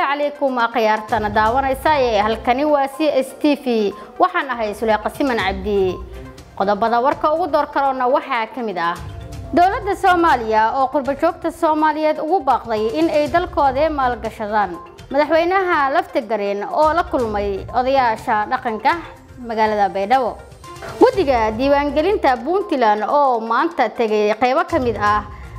calaykum akhyaartana daawanaysa ee halkani waa c s t v waxaan ahay suleeqa siman cabdi qodobada warka ugu door karoona waxaa ka mid ah dowladda soomaaliya oo qurbajoogta soomaaliyeed ugu baaqday in ay dalkooda maalgashadaan madaxweynaha laftagareen oo la kulmay odayaasha dhaqanka magaalada baydhabo guddiga diiwaangelinta puntland oo maanta tegay qeybo ka mid ah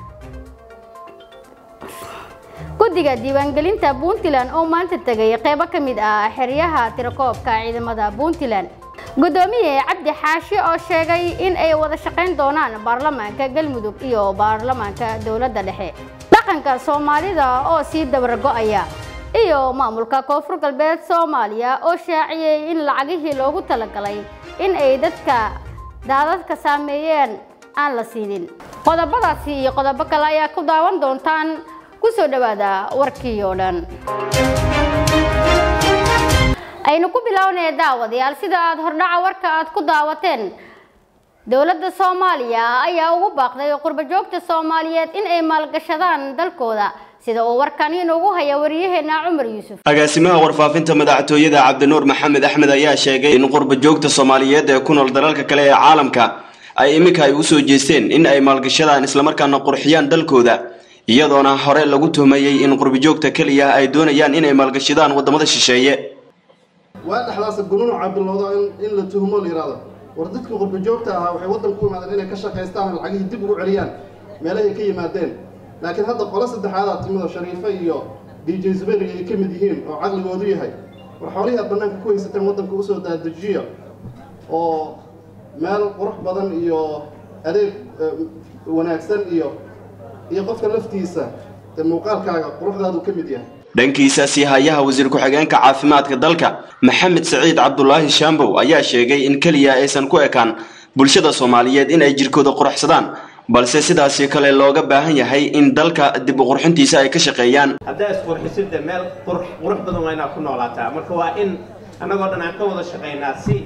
guddiga diiwaangelinta puntland oo maanta tegay qeybo ka mid ah xeryaha tirakoobka ciidamada puntland gudoomiye cabdi xaashi oo sheegay in ay wada shaqayn doonaan baarlamaanka galmudug iyo baarlamaanka dowladda dhexe dhaqanka soomaalida oo sii dabargo-aya iyo maamulka koonfur galbeed soomaaliya oo shaaciyey in lacagihii loogu talagalay in ay dadka daadadka saameeyeen aan la siinin qodobadaasi iyo qodobo kale ayaa ku daawan doontaan kusoo dhawaada warkii oo dhan aynu ku bilownay daawadayaal sida aada hordhaca warka aad ku daawateen dowladda soomaaliya ayaa ugu baaqday qurbajoogta soomaaliyeed in ay maalgashadaan dalkooda sida uu warkan inoogu haya wariyaheena cumar yuusuf agaasimaha warfaafinta madaxtooyada cabdinuur maxamed axmed ayaa sheegay in qurbajoogta soomaaliyeed ee ku nool dalalka kale ee caalamka ay iminka ay usoo jeesteen in ay maalgashadaan islamarkaana qurxiyaan dalkooda iyadoona hore lagu tuhmayey in qurbajoogta keliya ay doonayaan inay maalgashadaan wadamada shisheeye waa dhexdaasa gunuuca bilowdo in la tuhmo la yidhahdo war dadka qurbajoogta ahaa waxay waddanku u yimaadeen inay ka shaqaystaan lacagihii dib ugu celiyaan meelahay ka yimaadeen laakiin hadda qolo saddexaadaa timido shariifo iyo d j zubayriga ay ka mid yihiin oo caqligoodu yahay war xoolihii aad bannaanka ku haysateen waddanka usoo daadajiya oo meel qurux badan iyo adeeg wanaagsan iyo iyo qofka laftiisa dee muuqaalkaaga quruxdaadu ka mid yahay dhankiisa siihayaha wasiir ku-xigeenka caafimaadka dalka maxamed saciid cabdulaahi shaambow ayaa sheegay in keliya aysan ku ekaan bulshada soomaaliyeed in ay jirkooda quruxsadaan balse sidaasi kale looga baahan yahay in dalka dib u qurxintiisa ay ka shaqeeyaan haddaa isqurxisida meel qurux badan waa inaad ku noolaataa marka waa in annagoo dhan aan ka wada shaqaynaa si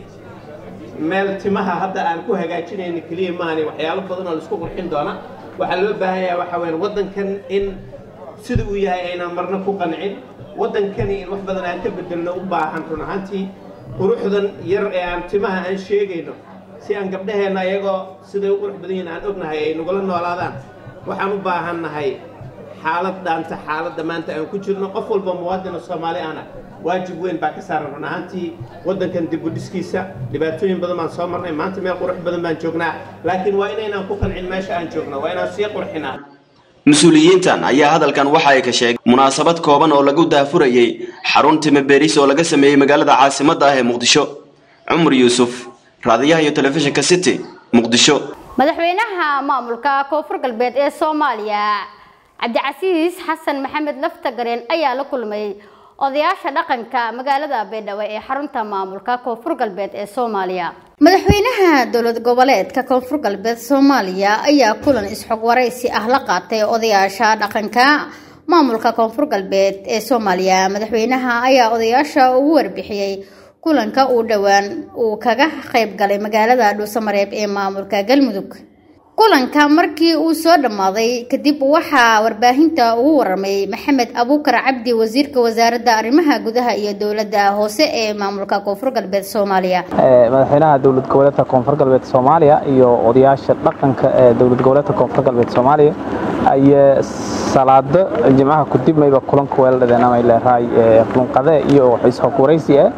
meel timaha hadda aan ku hagaajinayna keliya maani waxyaalo badan oo laisku qurxin doona waxaa loo baahan yahay waxa weya waddankan in sida uu yahay aynaan marna ku qancin waddankani in wax badan aan ka bedelno u baahan run ahaantii quruxdan yar ee aan timaha aan sheegayno si aan gabdhaheenna iyagoo siday u qurux badan yihin aan ognahay ay nagula noolaadaan waxaan u baahannahay xaalad dhaanta xaaladda maanta aan ku jirno qof walba muwaadina soomaali ana waajib weyn baa ka saaran run ahaantii waddankan dib u dhiskiisa dhibaatooyin badan baan soo marnay maanta meel qurux badan baan joognaa laakiin waa inaynaan ku qancin meesha aan joogno waa inaan sii qurxinaa mas-uuliyiintan ayaa hadalkan waxa ay ka sheegay munaasabad kooban oo lagu daafurayey xarun time beris oo laga sameeyey magaalada caasimadda ah ee muqdisho cumar yuusuf raadiyaha iyo telefishinka city muqdisho madaxweynaha maamulka koonfur galbeed ee soomaaliya cabdicasiis xasan maxamed laftagareen ayaa la kulmay odayaasha dhaqanka magaalada baydhabo ee xarunta maamulka koonfur galbeed ee soomaaliya madaxweynaha dowlad goboleedka koonfur galbeed soomaaliya ayaa kulan isxog waraysi ah la qaatay odayaasha dhaqanka maamulka koonfur galbeed ee soomaaliya madaxweynaha ayaa odayaasha ugu warbixiyey kulanka uu dhowaan uu kaga qayb galay magaalada dhuusamareeb ee maamulka galmudug kulanka markii uu soo dhammaaday kadib waxaa warbaahinta ugu waramay maxamed abuukar cabdi wasiirka wasaaradda arrimaha gudaha iyo dowladda hoose ee maamulka koonfur galbeed soomaaliya madaxweynaha dowlad goboleedka koonfur galbeed soomaaliya iyo odayaasha dhaqanka ee dowlad goboleedka koonfur galbeed soomaaliya ayee salaado jimcaha kudib mayba kulanka weeladhadeen amay leerahay kulunqade iyo isxog waraysi ah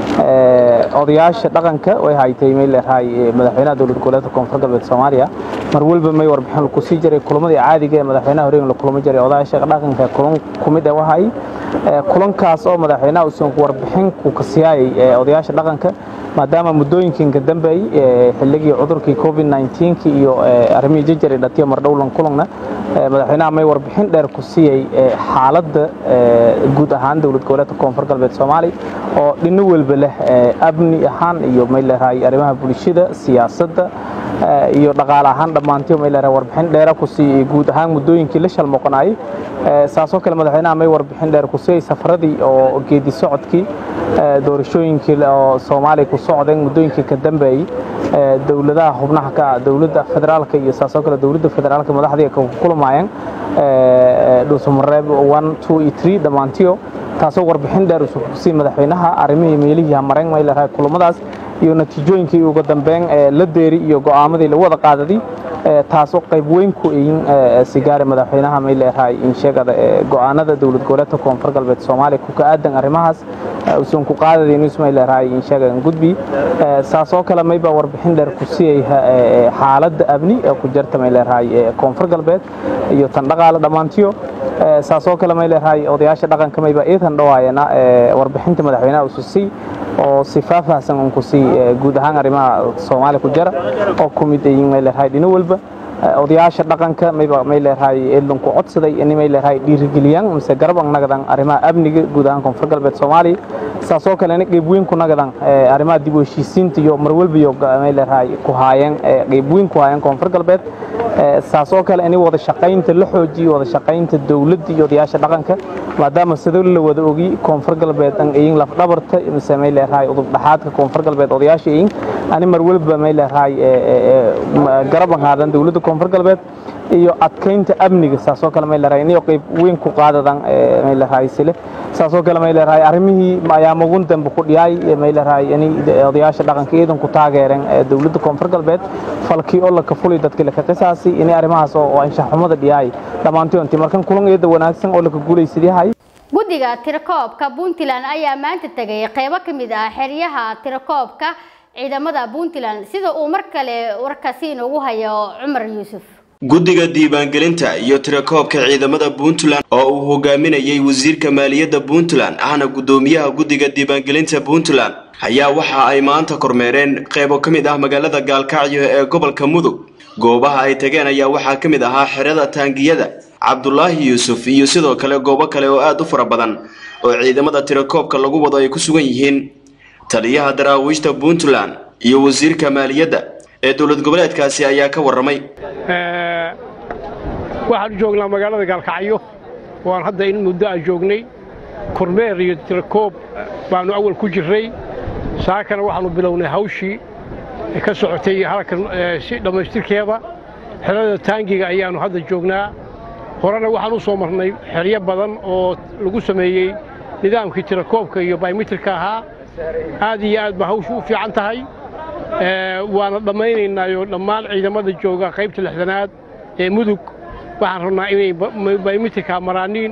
odayaasha dhaqanka way haytay may leerahay madaxweynaha dowlad goboleedka koonfur galbeed soomaaliya mar walba may warbixin lagu sii jiray kulamadii caadiga ee madaxweynaha horeega la kulamo jiray odayaasha dhaqanka kulan ku mid ah wahay kulankaas oo madaxweynaha uusan warbixin ku kasiyaayay odayaasha dhaqanka maadaama muddooyinkan dambeey xilligii cudurkii covid 19 iyo arrimihii jajari dhatiyo mardhowlan kulanna madaxweynaha may warbixin dheer ku siiyey xaaladda guud ahaan dowlad goboleedka koonfur galbeed soomaali oo dhino walba leh amni ahaan iyo may leedahay arrimaha bulshada siyaasadda iyo dhaqaale ahaan dhammaantiyo may leedahay warbixin dheera ku siiyey guud ahaan muddooyinkii la shalmoqonayay saasoo kale madaxweynaha may warbixin dheer ku siiyey safaradii oo geedi socodkii doorashooyinkii oo soomaaliya ku socdeen muddooyinkii ka dambeeyey dowladaha xubnaha ka ah dowladda federaalka iyo saasoo kale dowladda federaalka madaxdii ka kulmayeen dhuusamareeb one two iyo three dhammaantiyo taasoo warbixin dheer usu kusii madaxweynaha arrimihii meelihii hamareen may leerahay kulamadaas iyo natiijooyinkii ugu dambeyn la deeri iyo go'aamadii lagu wada qaadadi taasoo qayb weyn ku iin sigaare madaxweynaha may leerahay in sheegada go'aanada dowlad goboleedka koonfur galbeed soomaaliya ku ka-aadan arrimahaas usan ku qaadadayn ismay leerahay in sheegadan gudbi saasoo kale mayba warbixin dheer ku siiyay xaaladda amni ee ku jirta may leerahay koonfur galbeed iyo tan dhaqaale dhammaantiyo saasoo kale may leerahay odayaasha dhaqanka mayba iidan dhawaayana warbixinta madaxweynaha ususii oo si faahfaahsan un ku sii guud ahaan arrimaha soomaaliya ku jira oo ku mid ayiin may leerahay dhino walba odayaasha dhaqanka mayba may leerahay eedlan ku codsaday in may leerahay dhiirigeliyaan mise garab ang nagadan arrimaha amniga guud ahaan koonfur galbeed soomaaliya saasoo kalena qeyb weyn ku nagadan arrimaha dib u heshiisiinta iyo mar walba iyo may leerahay ku haayeen qeyb weyn ku haayeen koonfur galbeed saasoo kale in wada shaqaynta la xoojiyo wada shaqaynta dowladda iyo odayaasha dhaqanka maadaama sidoo la wada ogi koonfur galbeed an ayin laf dhabarta mise may leerahay udub dhaxaadka koonfur galbeed odayaasha ayin ani mar walba may leerahay garab an haadan dowladda koonfur galbeed iyo adkaynta amniga saasoo kale may leerahay inay qayb weyn ku qaadadan may leerahay sile saasoo kale may leerahay arrimihii ayaamugun dambe ku dhiyaay may leerahay inay odayaasha dhaqanka iidan ku taageereen dowladda koonfur galbeed falkii oo la ka fulay dadka la ka qisaasi inay arrimahaas oo anshax xumada dhiyaay dhammaantoontii markan kulan iyada wanaagsan oo la ka guulaysadii hay guddiga tirakoobka puntland ayaa maanta tegay qaybo ka mid ah xeryaha tirakoobka ciidamada puntland sida uu mar kale warkaasi inoogu hayo cumar yuusuf guddiga diiwaangelinta iyo tirakoobka ciidamada puntland oo uu hogaaminayay wasiirka maaliyadda puntland ahna guddoomiyaha guddiga diiwaangelinta puntland ayaa waxa ay maanta kormeereen qaybo ka mid ah magaalada gaalkacyo ee gobolka mudug goobaha ay tageen ayaa waxaa ka mid ahaa xerada taangiyada cabdulaahi yuusuf iyo sidoo kale goobo kale oo aada u fara badan oo ciidamada tirakoobka lagu wado ay ku sugan yihiin taliyaha daraawiishta puntland iyo wasiirka maaliyadda ee dowlad goboleedkaasi ayaa ka warramay waxaanu joognaa magaalada gaalkacyo waan hadda in muddo aan joognay kormeer iyo tirakoob baannu awal ku jirray saakana waxaannu bilownay hawshii ka socotay halkan si dhammaystirkeeda xerada taangiga ayaannu hadda joognaa horena waxaan u soo marnay xeryo badan oo lagu sameeyey nidaamkii tirakoobka iyo baymitirka ahaa aad iyo aad ba hawshu u fiican tahay waana dhammaynaynaayo dhammaan ciidamada jooga qaybta lixdanaad ee mudug waxaan rabnaa inay baymitirka maraaniin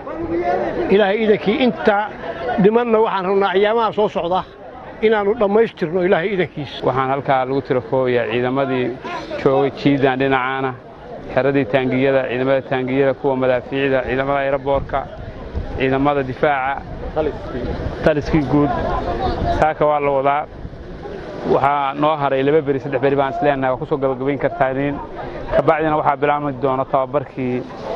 ilaahay iidankii inta dhimanna waxaan rabnaa ayaamaha soo socda inaannu dhammaystirno ilaahay iidankiis waxaan halkaa lagu tirakoobayaa ciidamadii joogay jiidan dhinacaana xeradii taangiyada ciidamada taangiyada kuwa madaafiicda ciidamada ayraboorka ciidamada difaaca taliskii guud saaka waa la wadaa waxaa noo haray laba beri saddex beri baan isleenahay waa ku soo gabagabayn kartaaniin kabacdina waxaa bilaabmi doona tababarkii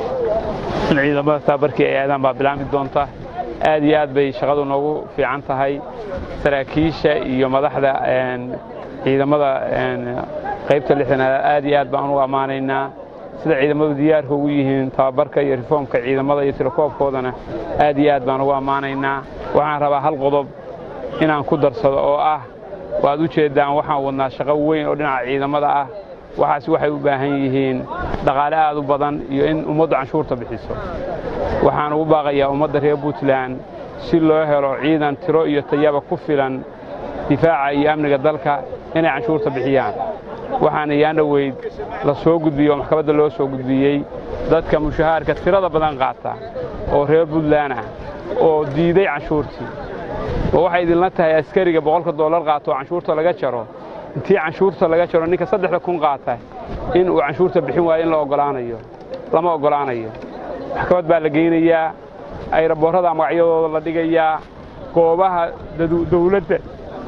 in ciidamada tababarkii ay aadaan baa bilaabmi doonta aad iyo aad bay shaqadu noogu fiican tahay saraakiisha iyo madaxda ciidamada qaybta lixdanaad aad iyo aad baan ugu ammaanaynaa sida ciidamadu diyaarka ugu yihiin tababarka iyo rifoomka ciidamada iyo tirakoobkoodana aad iyo aad baan ugu ammaanaynaa waxaan rabaa hal qodob inaan ku darsado oo ah waad u jeeddaan waxaan wadnaa shaqo weyn oo dhinaca ciidamada ah waxaas waxay u baahan yihiin dhaqaale aad u badan iyo in ummaddu canshuurta bixiso waxaan ugu baaqayaa ummadda reer puntland si loo helo ciidan tiro iyo tayaba ku filan difaaca iyo amniga dalka inay canshuurta bixiyaan waxaana yaan dhoweyd la soo gudbiyey oo maxkamadda loo soo gudbiyey dadka mushahaarka tirada badan qaata oo reer puntland ah oo diiday canshuurtii oo waxay idinla tahay askariga boqolka dollar qaato oo canshuurta laga jaro intii canshuurta laga jaro ninka saddexda kun qaata in uu canshuurta bixin waayo in la ogolaanayo lama ogolaanayo maxkamad baa la geynayaa ayraboorrada magacyadooda la dhigayaa goobaha dawladda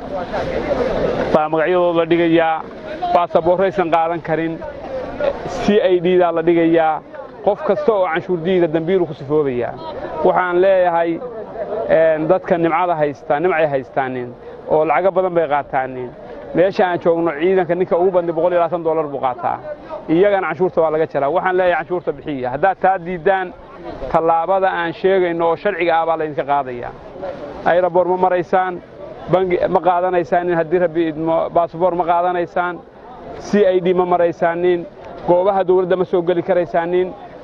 baa magacyadooda la dhigayaa baasaboorraysan qaadan karin c i d daa la dhigayaa qof kasta oo canshuurdiida dambiilu ku sifoobayaa waxaan leeyahay dadka nimcada haystaa nimcay haystaanin oo lacago badan bay qaataanin meesha aan joogno ciidanka ninka ugu badnay boqol iyo labaatan dollar buu qaataa iyagana canshuurta waa laga jaraa waxaan leeyahay canshuurta bixiya haddaad taa diiddaan tallaabada aan sheegayno oo sharciga ah baa laydinka qaadaya ayraboor ma maraysaan bangi ma qaadanaysaanin haddii rabbi idmo baasboor ma qaadanaysaan c i d ma maraysaanin goobaha dawladda ma soo geli karaysaanin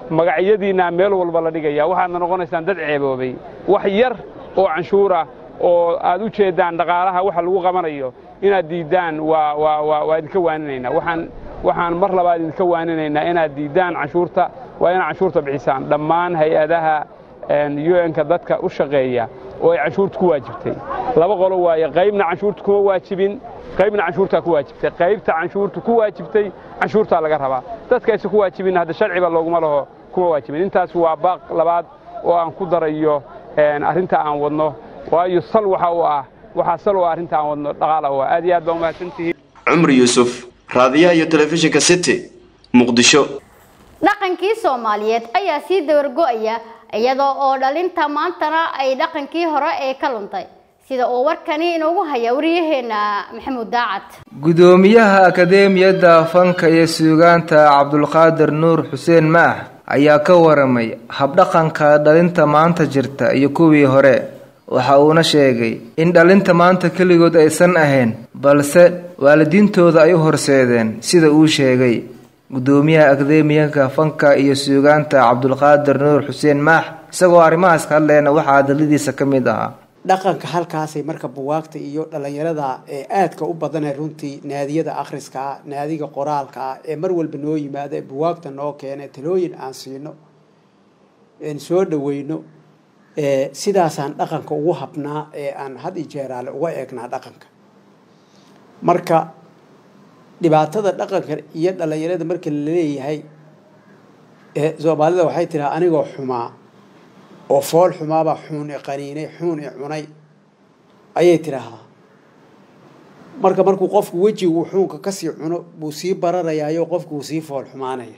magacyadiinna meel walba la dhigaya waxaadna noqonaysaan dad ceeboobay wax yar oo canshuura oo aad u jeeddaan dhaqaalaha waxa lagu qabanayo inaad diiddaan waa waa waa waa idinka waaninaynaa waxaan waxaan mar labaad idinka waaninaynaa inaad diiddaan canshuurta waa inaad canshuurta bixisaan dhammaan hay-adaha un-ka dadka u shaqeeya oo ay canshuurta ku waajibtay laba qolo waaye qaybna canshuurta kuma waajibin qaybna canshuurtaa ku waajibtay qaybta canshuurta ku waajibtay canshuurtaa laga rabaa dadkayse ku waajibin hadda sharciba looguma laho kuma waajibin intaas waa baaq labaad oo aan ku darayo arrinta aan wadno waayo sal waxa uu ah waxaa sal u ah arrinta aan wadno dhaqaala u ah aad iyo aad baa umahadsantihiin cumri yuusuf raadiyaha iyo telefishinka city muqdisho dhaqankii soomaaliyeed ayaa sii dawargo'aya iyadoo oo dhalinta maantana ay dhaqankii hore ee ka luntay sida uu warkani inoogu haya wariyaheenna maxamuud daacad gudoomiyaha akadeemiyadda fanka iyo suugaanta cabdulqaadir nuur xuseen maax ayaa ka waramay habdhaqanka dhalinta maanta jirta iyo kuwii hore waxa uuna sheegay in dhalinta maanta keligood aysan ahayn balse waalidiintooda ay u horseedeen sida uu sheegay gudoomiyaha akadeemiyanka fanka iyo suugaanta cabdulqaadir nuur xuseen maax isagoo arrimahaas ka hadleena waxaa hadaladiisa ka mid ahaa dhaqanka halkaasay marka buwaagta iyo dhalinyarada ee aadka u badanee runtii naadiyada akhriska ah naadiga qoraalka ah ee mar walba noo yimaada ee buwaagta noo keena talooyin aan siino soo dhaweyno sidaasaan dhaqanka ugu habnaa ee aan had i jeeraale uga eegnaa dhaqanka marka dhibaatada dhaqanka iyo dhalinyarada marka la leeyahay soomaalida waxay tiraa anigoo xumaa oo fool xumaabaa xuun i qaniinay xuun i cunay ayay tidhaahdaa marka markuu qofku wejigu xuunka kasii cuno buu sii bararayaayo qofku uu sii fool xumaanaya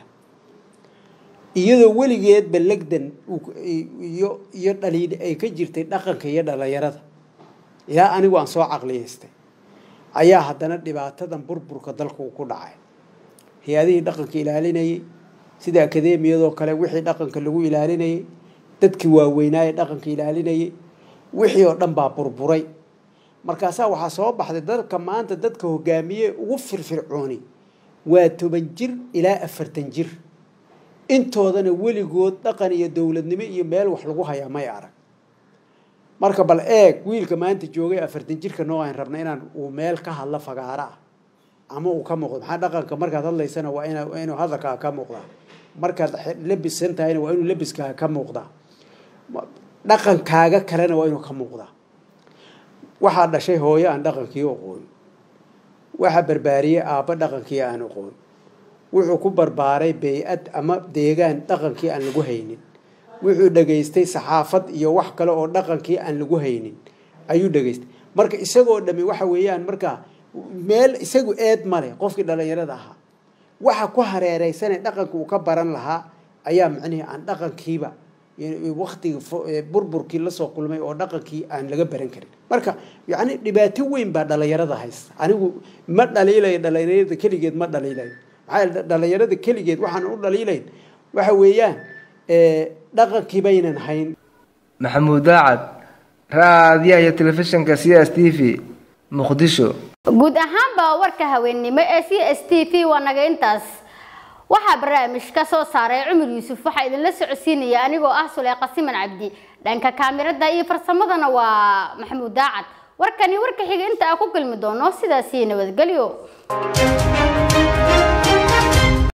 iyadoo weligeedba legdan iyo iyo dhaliil ay ka jirtay dhaqanka iyo dhalinyarada ilaa anigu aan soo caqliyaystay ayaa haddana dhibaatadan burburka dalka uu ku dhacay hay-adihii dhaqanka ilaalinayay sida akadeemiyadoo kale wixii dhaqanka lagu ilaalinayay dadkii waaweynaaye dhaqanka ilaalinayay wixii oo dhan baa burburay markaasaa waxaa soo baxday dadka maanta dadka hogaamiye ugu firfircooni waa toban jir ilaa afartan jir intoodana weligood dhaqan iyo dowladnimo iyo meel wax lagu hayaa may arag marka bal eeg wiilka maanta joogay afartan jirka noo aan rabna inaan uu meel ka hadlo fagaaro ah ama uu ka muuqdo maxaa dhaqanka markaad hadlaysana waa ina waa inuu hadalkaaga ka muuqdaa markaad labisan tahayna waa inuu labiskaaga ka muuqdaa dhaqankaaga kalena waa inuu ka muuqdaa waxaa dhashay hooyo aan dhaqankii aqoon waxaa barbaariyey aabbo dhaqankii aan aqoon wuxuu ku barbaaray bey-ad ama deegaan dhaqankii aan lagu haynin wuxuu dhegaystay saxaafad iyo wax kale oo dhaqankii aan lagu haynin ayuu dhegaystay marka isagoo dhami waxa weeyaan marka meel isagu eed male qofkii dhalinyarada ahaa waxa ku hareereysane dhaqanka uu ka baran lahaa ayaa macnihii aan dhaqankiiba waktigii burburkii lasoo kulmay oo dhaqankii aan laga baran karin marka yacni dhibaato weyn baa dhalinyarada haysta anigu ma dhaliilayo dhalinyarada keligeed ma dhaliilayo maxaa dhalinyarada keligeed waxaan u dhaliilayn waxa weeyaan dhaqankii baynan hayn maxamuud daacad raadiyaha iyo telefishinka c s t v muqdisho guud ahaanba warka haweennimo ee c s t v waa naga intaas waxaa barnaamij ka soo saaray cumar yuusuf waxaa idinla socodsiinaya anigoo ah suleyqa siman cabdi dhanka kaamirada iyo farsamadana waa maxamuud daacad warkani warka xiga inta aan ku kulmi doono sidaasii nabadgelyo